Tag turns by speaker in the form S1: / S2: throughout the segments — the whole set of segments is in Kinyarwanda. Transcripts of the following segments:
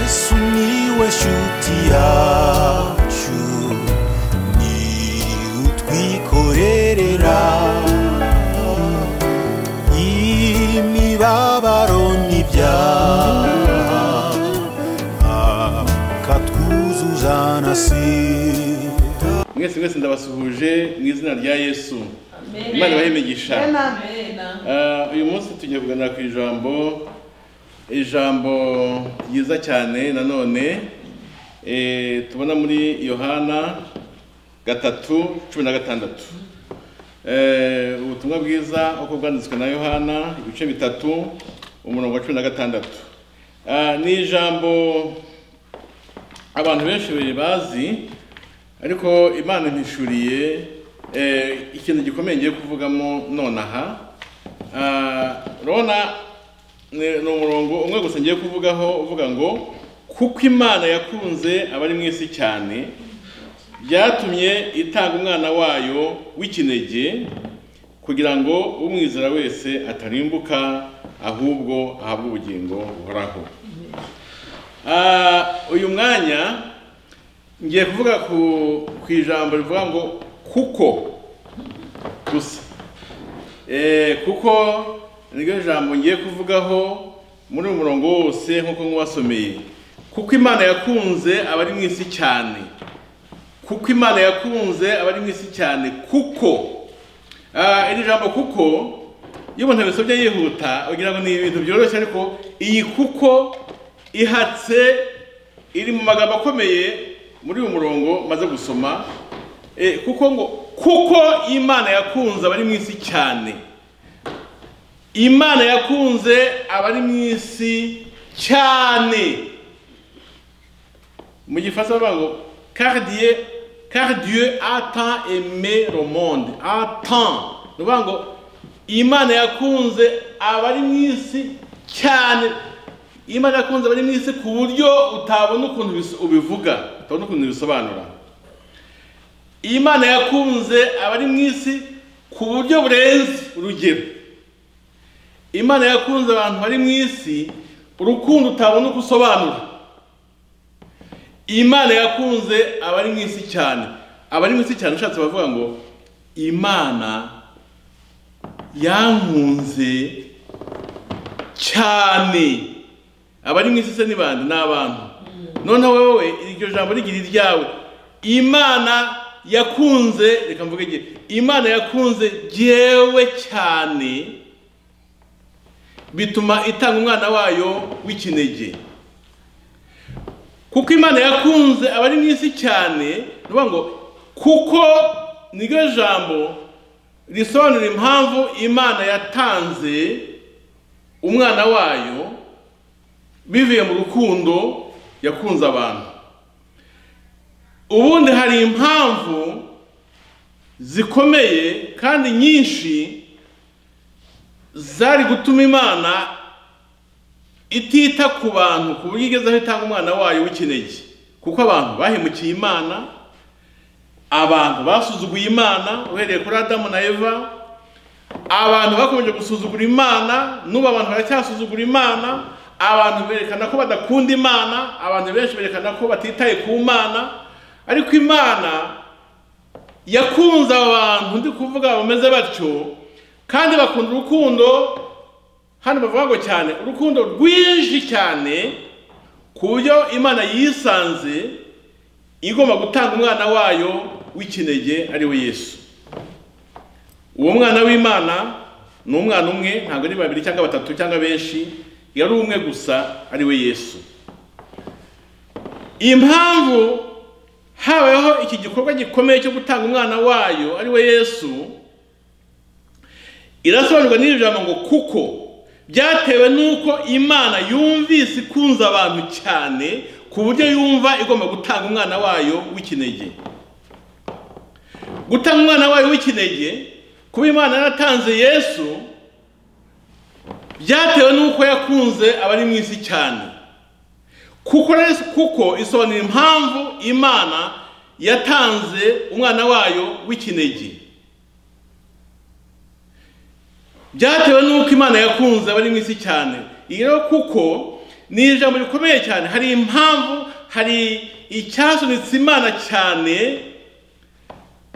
S1: sumiłeś utiaciu ni utwikorerera imibabaro n'ibyaha akatwuzuza na sida
S2: mwese mwese ndabasuhuje mu izina rya yesu imana ibahe imigisha Eh, uyu munsi tugiye kuganira ku ijambo ijambo ryiza cyane nanone eh, tubona muri yohana gatatu cumi na gatandatu Eh, ubutumwa bwiza uko bwanditswe na yohana ibice bitatu umurongo wa cumi na gatandatu Ah, ni ijambo abantu benshi bazi ariko imana impishuriye eh, ikintu gikomeye ngiye kuvugamo nonaha Ah, urabona ni ni umurongo umwe gusa ngiye kuvugaho uvuga ngo kuko imana yakunze abari mu isi cyane byatumye itanga umwana wayo w'ikinege kugira ngo umwizera wese atarimbuka ahubwo ahabwe ubugingo buhoraho Ah, uyu mwanya ngiye kuvuga ku, ku ijambo rivuga ngo kuko gusa Eh, kuko niryo jambo ngiye kuvugaho muri uyu murongo wose nk'uko mwasomeye kuko imana yakunze abari mu isi cyane kuko imana yakunze abari mu isi cyane kuko Ah, iri jambo kuko iyo umuntu abisomye yihuta ugira ngo ni ibintu byoroshye ariko iyi kuko ihatse iri mu magambo akomeye muri uyu murongo maze gusoma Eh, kuko ngo kuko imana yakunze abari mu isi cyane imana yakunze abari mu isi cyane mu gifaransa bavuga ngo car Dieu, car Dieu a tant aimé le monde a tant ni ukuvuga ngo imana yakunze abari mu isi cyane imana yakunze abari mu isi ku buryo utabona ukuntu bis- ubivuga utabona ukuntu bisobanura imana yakunze abari mu isi ku buryo burenze urugero imana yakunze abantu bari mu isi urukundo utabona uko usobanura imana yakunze abari mu isi cyane abari mu isi cyane ushatse bavuga ngo imana yankunze cyane abari mu isi se ni bande ni abantu noneho wowe iryo jambo rigira iryawe imana yakunze reka mvuge njye imana yakunze jyewe cyane bituma itanga umwana wayo w'ikinege kuko imana yakunze abari mu isi cyane ni ukuvuga ngo kuko niryo jambo risobanura impamvu imana yatanze umwana wayo bivuye mu rukundo yakunze abantu ubundi hari impamvu zikomeye kandi nyinshi zari gutuma imana itita ku bantu ku buryo igeze aho itanga umwana wayo w'ikinege kuko abantu bahemukiye imana abantu basuzuguye imana uhereye kuri adamu na eva abantu bakomeje gusuzugura imana n'ubu abantu baracyasuzugura imana abantu berekana ko badakunda imana abantu benshi berekana ko batitaye ku mana ariko imana yakunze abo bantu ndi kuvuga bameze batyo kandi bakunda urukundo hano bavuga ngo cyane urukundo rwinshi cyane ku buryo imana yisanze igomba gutanga umwana wayo w'ikinege ari we yesu uwo mwana w'imana ni umwana umwe ntabwo ari babiri cyangwa batatu cyangwa benshi yari umwe gusa ari we yesu impamvu habayeho iki gikorwa gikomeye cyo gutanga umwana wayo ari we yesu irasobanurwa n'iri jambo ngo kuko byatewe n'uko imana yumvise ikunze abantu cyane ku buryo yumva igomba gutanga umwana wayo w'ikinege gutanga umwana wayo w'ikinege kuba imana yaratanze yesu byatewe n'uko yakunze abari mu isi cyane kuko res- kuko isobanura impamvu imana yatanze umwana wayo w'ikinege byatewe n'uko imana yakunze abari mu isi cyane iyo rero kuko ni ijambo rikomeye cyane hari impamvu hari icyasunitse imana cyane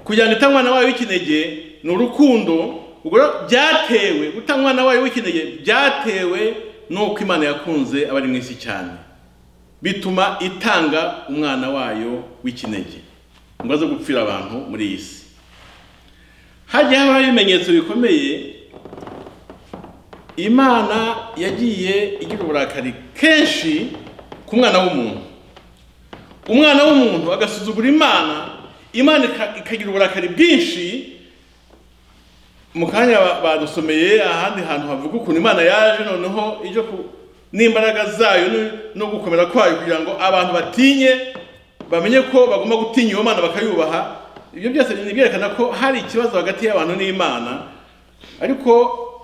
S2: kugira ngo ita umwana wayo w'ikinege ni urukundo ubwo rero byatewe guta umwana wayo w'ikinege byatewe n'uko imana yakunze abari mu isi cyane bituma itanga umwana wayo w'ikinege ngo aze gupfira abantu muri iyi si hagiye habaho ibimenyetso bikomeye imana yagiye igira uburakari kenshi ku mwana w'umuntu umwana w'umuntu agasuzugura imana imana ikagira uburakari bwinshi mu kanya badusomeye ahandi hantu havuga ukuntu imana yaje noneho ijya ku n'imbaraga zayo no gukomera kwayo kugira ngo abantu batinye bamenye ko bagomba gutinya iyo mana bakayubaha ibyo byose byerekana ko hari ikibazo hagati y'abantu n'imana ariko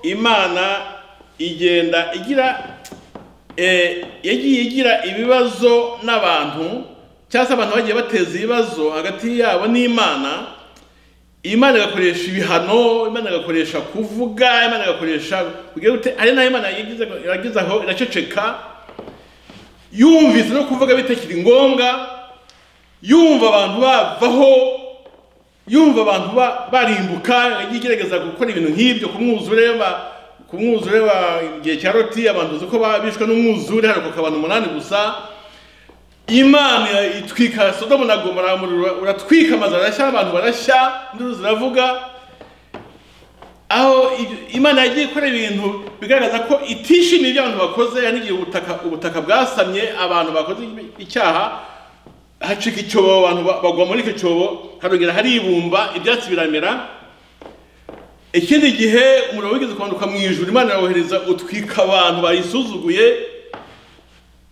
S2: imana igenda igira yagiye igira ibibazo n'abantu cyangwa se abantu bagiye bateza ibibazo hagati yabo n'imana imana igakoresha ibihano imana igakoresha kuvuga imana igakoresha hari n'aho imana yagize aho iraceceka yumvise no kuvuga bitakiri ngombwa yumva abantu bavaho yumva abantu barimbuka yagiye igerageza gukora ibintu nk'ibyo ku mwuzure ku mwuzure wa igihe cya roti abantu uzi ko bishwe n'umwuzure harokoka abantu umunani gusa imana itwika sodomu na gomora umuriro uratwika amazu arashya abantu barashya induru ziravuga aho imana yagiye ikora ibintu bigaragaza ko itishimiye ibyo abantu bakoze hari igihe ubutaka ubutaka bwasamye abantu bakoze icyaha hacika icyobo abantu bagwa muri icyo cyobo harongera haribumba ibyatsi biramera ikindi gihe umuriro wigeze kumanuka mu ijuru imana yohereza utwika abantu bayisuzuguye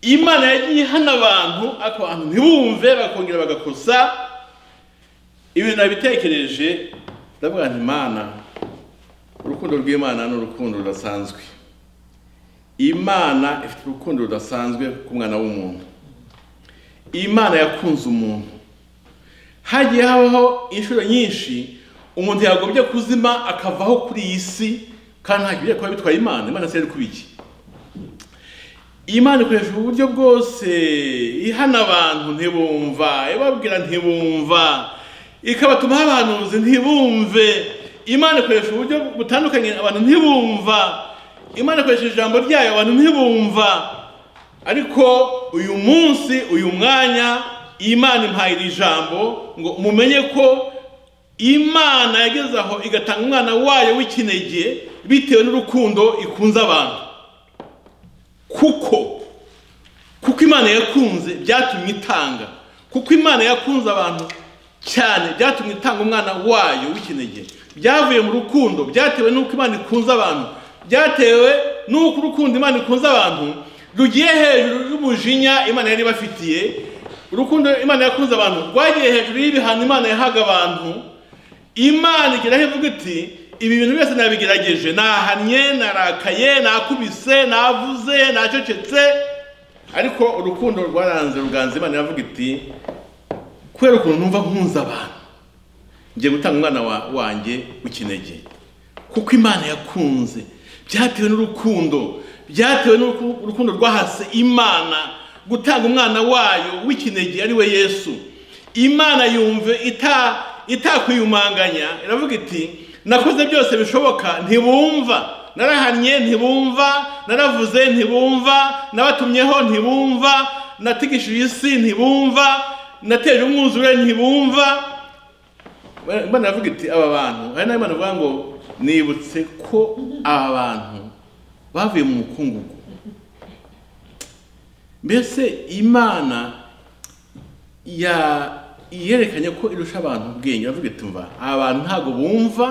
S2: imana yagiye ihana abantu ako bantu ntibumve bakongera bagakosa ibintu nabitekereje ndavuga nti imana urukundo rw'imana ni urukundo rudasanzwe imana ifite urukundo rudasanzwe ku mwana w'umuntu imana yakunze umuntu hagiye habaho inshuro nyinshi umuntu yagombye kuzima akavaho kuri iyi si kandi ntabwo kuba bitwaye imana imana si kuba iki imana ikoresha uburyo bwose ihana abantu ntibumva ibabwira ntibumva ikabatuma abahanuzi ntibumve imana ikoresha uburyo butandukanye abantu ntibumva imana ikoresha ijambo ryayo abantu ntibumva ariko uyu munsi uyu mwanya imana impaye iri jambo ngo mumenye ko imana yageze aho igatanga umwana wayo w'ikinege bitewe n'urukundo ikunze abantu kuko kuko imana yakunze byatumye itanga kuko imana yakunze abantu cyane byatumye itanga umwana wayo w'ikinege byavuye mu rukundo byatewe n'uko imana ikunze abantu byatewe n'uko urukundo imana ikunze abantu rugiye hejuru y'umujinya imana yari ibafitiye urukundo imana yakunze abantu rwagiye hejuru y'ibihano imana yahaga abantu imana igeraho ivuga iti ibi bintu byose nabigerageje nahanye narakaye nakubise navuze nacecetse ariko urukundo rwaranze ruganza imana iravuga iti kubera ukuntu numva nkunze abantu ngiye gutanga umwana wanjye w'ikinege kuko imana yakunze byatewe n'urukundo byatewe n'urukundo rwahase imana gutanga umwana wayo w'ikinege ari we yesu imana yumve itakwiyumanganya iravuga iti nakoze byose bishoboka ntibumva narahannye ntibumva naravuze ntibumva nabatumyeho ntibumva natigishije isi ntibumva nateje umwuzure ntibumva mbona avuga iti aba bantu hari n'abana bavuga ngo nibutse ko aba bantu bavuye mu mukungugu mbese imana ya yerekanye ko irusha abantu ubwenge iravuga iti mva aba bantu ntabwo bumva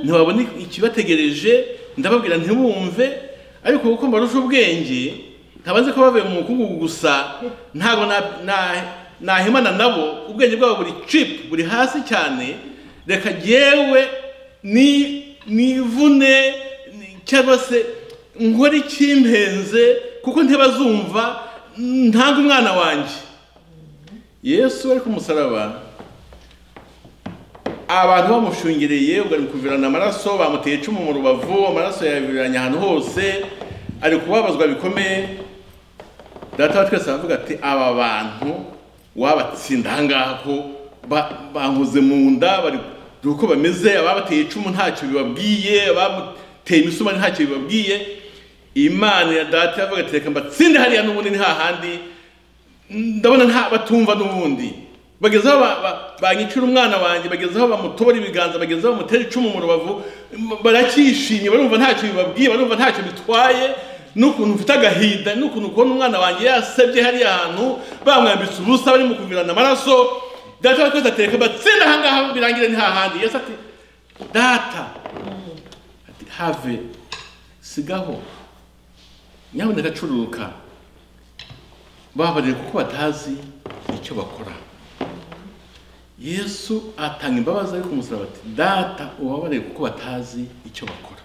S2: ntibabone ikibategereje ndababwira ntibumve ariko kuko mbarusha ubwenge nkaba nzi ko bavuye mu mukungugu gusa ntabwo nahimana nabo ubwenge bwabo buri cipu buri hasi cyane reka yewe nivune cyangwa se nkore ikimpenze kuko ntibazumva ntanga umwana wanjye yesu ari ku musaraba abantu bamushungereye ubwo ari kuvirana amaraso bamuteye icumu mu rubavu amaraso yayaviranye ahantu hose ari kubabazwa bikomeye data wa twese aravuga ati aba bantu wabatsinda aha ngaha ko ba- bankoze mu nda bari dore uko bameze ababateye icumu ntacyo bibabwiye abamuteye imisumari ntacyo bibabwiye imana ya data yavuga ati reka mbatsinde hariya n'ubundi ni hahandi ndabona nta batumva n'ubundi bagezeho ba- ba- banyicira umwana wanjye bagezeho bamutobora ibiganza bagezeho bamutera icumu mu rubavu m- baracyishimye barumva ntacyo bibabwiye barumva ntacyo bitwaye n'ukuntu mfite agahinda n'ukuntu kubona umwana wanjye yasebye hariya hantu bamwambitse ubusa barimo kuvirana amaraso data wa twese atereka batsinda aha ngaha birangire ni hahandi yesu ati data ati have sigaho nyamuneka cururuka babarire kuko batazi icyo bakora yesu atanga imbabazi ariko umusaraba ati data ubabarire kuko batazi icyo bakora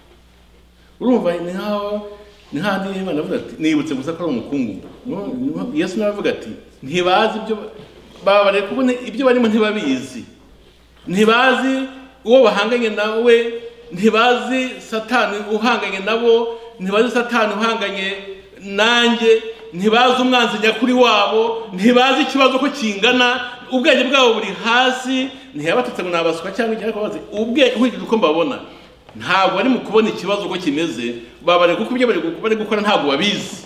S2: urumva ni nkaho ni nk'ahandi imana avuga ati nibutse gusa ko ari umukungugu No, no, yesu nawe avuga ati ntibazi ibyo babarire kuko ni- ibyo barimo ntibabizi ntibazi uwo bahanganye nawe ntibazi satani uhanganye nabo ntibazi satani uhanganye nanjye ntibazi umwanzi nyakuri wabo ntibazi ikibazo ko kingana ubwenge bwabo buri hasi ntiyabatutse ngo nabasuka cyangwa igihe bazi ubwenge nkurikije uko mbabona ntabwo bari mu kubona ikibazo uko kimeze babare kuko ibyo bari gu- bari gukora ntabwo babizi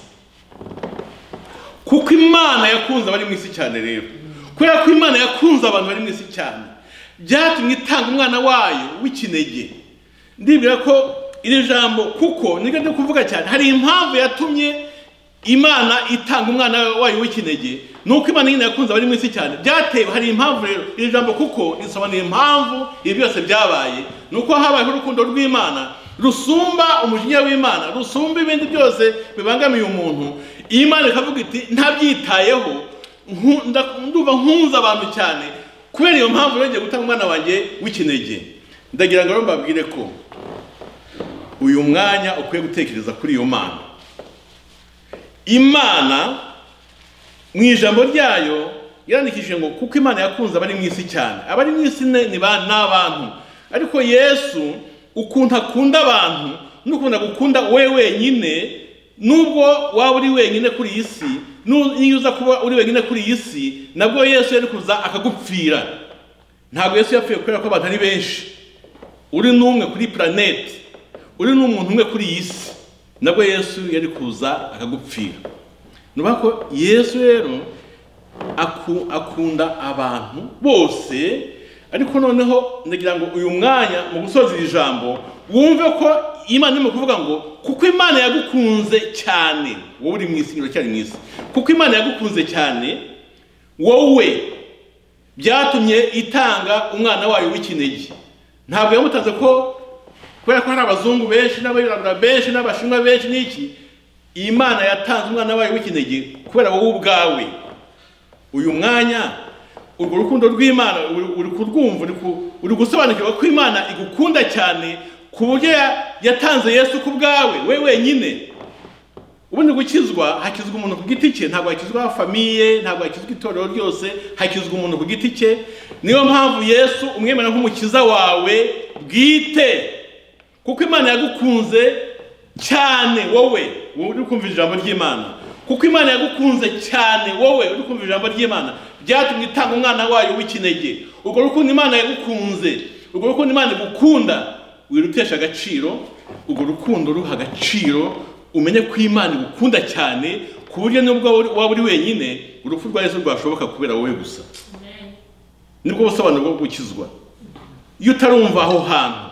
S2: kuko imana yakunze abari mu isi cyane rero kubera ko imana yakunze abantu bari mu isi cyane byatumye itanga umwana wayo w'ikinege ndibwira ko iri jambo kuko niryo ryo kuvuga cyane hari impamvu yatumye imana itanga umwana wayo w'ikinege ni uko imana nyine yakunze abari mu isi cyane byatewe hari impamvu rero iri jambo kuko risobanuye impamvu ibi byose byabaye ni uko habayeho urukundo rw'imana rusumba umujinya w'imana rusumba ibindi byose bibangamiye umuntu imana ikavuga iti ntabyitayeho nku- nda- ndumva nkunze abantu cyane kubera iyo mpamvu yongeye gutanga umwana wanjye w'ikinege ndagira ngo rero mbabwire ko uyu mwanya ukwiye gutekereza kuri iyo mana imana mu ijambo ryayo yarandikishije ngo kuko imana yakunze abari mu isi cyane abari mu isi ne- ni ba- ni abantu ariko yesu ukuntu akunda abantu n'ukuntu agukunda we wenyine nubwo waba uri wenyine kuri iyi si nu- n'iyo uza kuba uri wenyine kuri iyi si nabwo yesu yari kuza akagupfira ntabwo yesu yapfuye kubera ko abantu ari benshi uri n'umwe kuri puraneti uri n'umuntu umwe kuri iyi si nabwo yesu yari kuza akagupfira nuba ko yesu rero aku- akunda abantu bose ariko noneho ndagira ngo uyu mwanya mu gusoza iri jambo wumve ko imana irimo kuvuga ngo kuko imana yagukunze cyane wowe uri mu isi uracyari mu isi kuko imana yagukunze cyane wowe byatumye itanga umwana wayo w'ikinege ntabwo yamutanze ko kubera ko hari abazungu benshi n'abirabura benshi n'abashinwa benshi n'iki imana yatanze umwana wayo w'ikinege kubera wowe ubwawe uyu mwanya urwo rukundo rw'imana uri- uri kurwumva uri ku- uri gusobanukirwa ko imana igukunda cyane ku buryo ya- yatanze yesu ku bwawe we wenyine ubundi gukizwa hakizwa umuntu ku giti cye ntabwo hakizwa famiye ntabwo hakizwa itorero ryose hakizwa umuntu ku giti cye niyo mpamvu yesu umwemera nk'umukiza wawe bwite kuko imana yagukunze cyane wowe uri kumva ijambo ry'imana kuko imana yagukunze cyane wowe uri kumva ijambo ry'imana byatumye itanga umwana wayo w'ikinege ubwo rukundo imana yagukunze ubwo rukundo imana igukunda wirutesha agaciro urwo rukundo ruha agaciro umenye ko imana igukunda cyane ku buryo nubwo waba uri- waba uri wenyine urupfu rwa yesu rwashoboka kubera wowe gusa nibwo busobanuro bwo gukizwa iyo utarumva aho hantu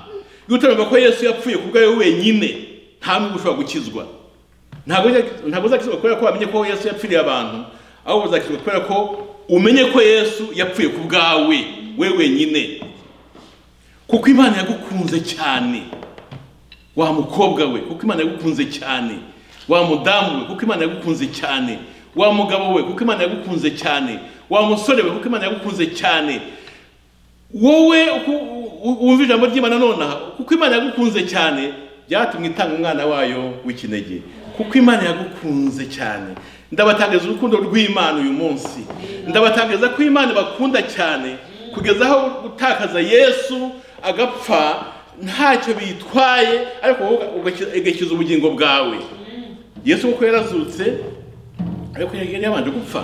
S2: iyo utarumva ko yesu yapfuye ku bwawe wenyine nta n'ubwo ushobora gukizwa ntabwo uzak- ntabwo uzakizwa kubera ko wamenye ko yesu yapfiriye abantu ahubwo uzakizwa kubera ko umenye ko yesu yapfuye ku bwawe we wenyine kuko imana yagukunze cyane wa mukobwa we kuko imana yagukunze cyane wa mudamu we kuko imana yagukunze cyane wa mugabo we kuko imana yagukunze cyane wa musore we kuko imana yagukunze cyane wowe uku- u- u- wumva ijambo ry'imana nonaha kuko imana yagukunze cyane byatumye itanga umwana wayo w'ikinege kuko imana yagukunze cyane ndabatangariza urukundo rw'imana uyu munsi ndabatangariza ko imana bakunda cyane kugeza aho gutakaza yesu agapfa ntacyo bitwaye ariko wowe ugakiza ubugingo bwawe yesu kuko yarazutse ariko yari yabanje gupfa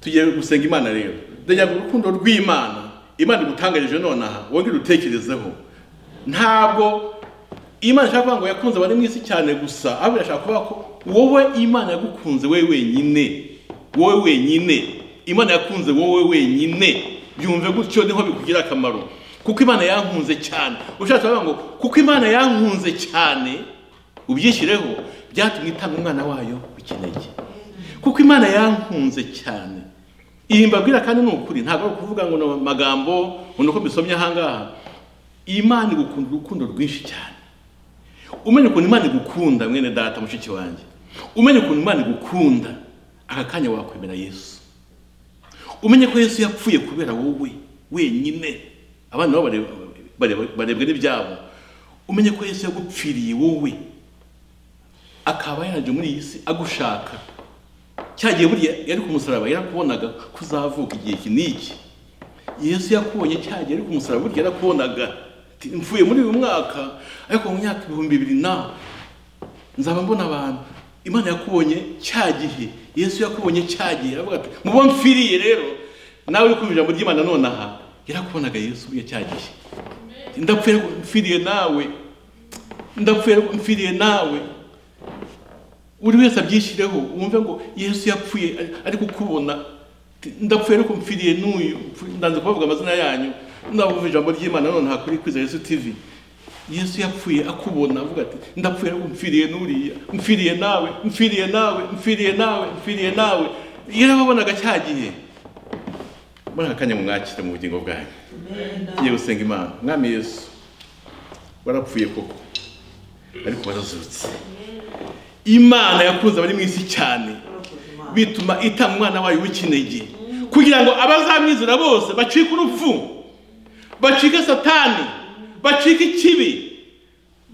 S2: tugiye gusenga imana rero ndagira ngo urukundo rw'imana imana igutangarije nonaha wongere urutekerezeho ntabwo imana ishaka kuvuga ngo yakunze abari mu isi cyane gusa ahubwo irashaka kuvuga ko wowe imana yagukunze wowe wenyine wowe wenyine imana yakunze wowe wenyine byumve gutyo niho bikugira akamaro kuko imana yankunze cyane ushatse kuvuga ngo kuko imana yankunze cyane ubyishyireho byatumye itanga umwana wayo ukeneye kuko imana yankunze cyane iyi mbabwira kandi ni ukuri ntabwo ari ukuvuga ngo ni amagambo ngo ni uko mbisomye ahangaha imana igukunda urukundo rwinshi cyane umenye ukuntu imana igukunda mwene data mushiki wanjye umenye ukuntu imana igukunda aka kanya wakwemera yesu umenye ko yesu yapfuye kubera wowe wenyine abana nabo bareba- barebwe n'ibyabo umenye ko yesu yagupfiriye wowe akaba yaje muri iyi si agushaka cyagiye buriya yari ku musaraba yarakubonaga ko uzavuka igihe iki n'iki yesu yakubonye cyagiye ari ku musaraba burya yarakubonaga ati, mvuye muri uyu mwaka ariko mu myaka ibihumbi bibiri nawe nzaba mbona abantu imana yakubonye cya gihe yesu yakubonye cya gihe aravuga ati mubo mpfiriye rero nawe uri kumva ijambo ry'imana nonaha yarakubonaga yesu buriya cya gihe ndapfuye ariko mpfiriye nawe ndapfuye ariko mpfiriye nawe buri wese abyishyireho wumve ngo yesu yapfuye ari- ari kukubona ndapfuye ariko mpfiriye n'uyu Mpfu- ndanze kubavuga amazina yanyu ndavuga ijambo ry'imana nonaha kuri kwiza yesu tv yesu yapfuye akubona avuga ati ndapfuye ariko mpfiriye n'uriya mpfiriye nawe mpfiriye nawe mpfiriye nawe mpfiriye nawe yarababonaga cya gihe muri aka kanya mwakire mu bugingo bwanyu ngiye gusenga imana mwami yesu warapfuye koko ariko warazutse imana yakunze abari mu isi cyane bituma itanga umwana wayo w'ikinege kugira ngo abazamwizera bose bacike urupfu bacike satani bacike ikibi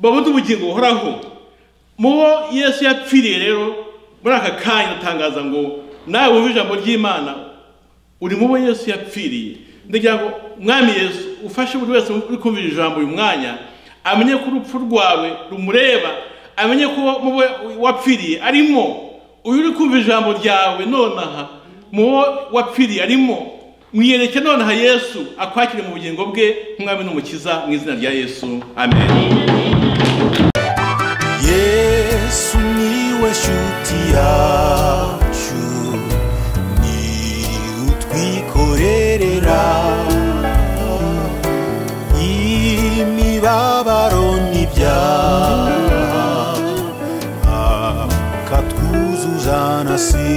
S2: babone ubugingo buhoraho mu bo yesu yapfiriye rero muri aka kanya ndatangaza ngo nawe wumve ijambo ry'imana uri mu bo yesu yapfiriye ndagira ngo mwami yesu ufashe buri wese uri kumvira ijambo uyu mwanya amenye ko urupfu rwawe rumureba amenye ko mu bo wapfiriye arimo uyu uri kumva ijambo ryawe nonaha mu bo wapfiriye arimo mwiyereke nonaha yesu akwakire mu bugingo bwe nk'umwami n'umukiza mu izina rya yesu amen
S1: yesu niwe shuti yacu ni utwikorerera imibabaro n'ibyaha akatwuzuza na si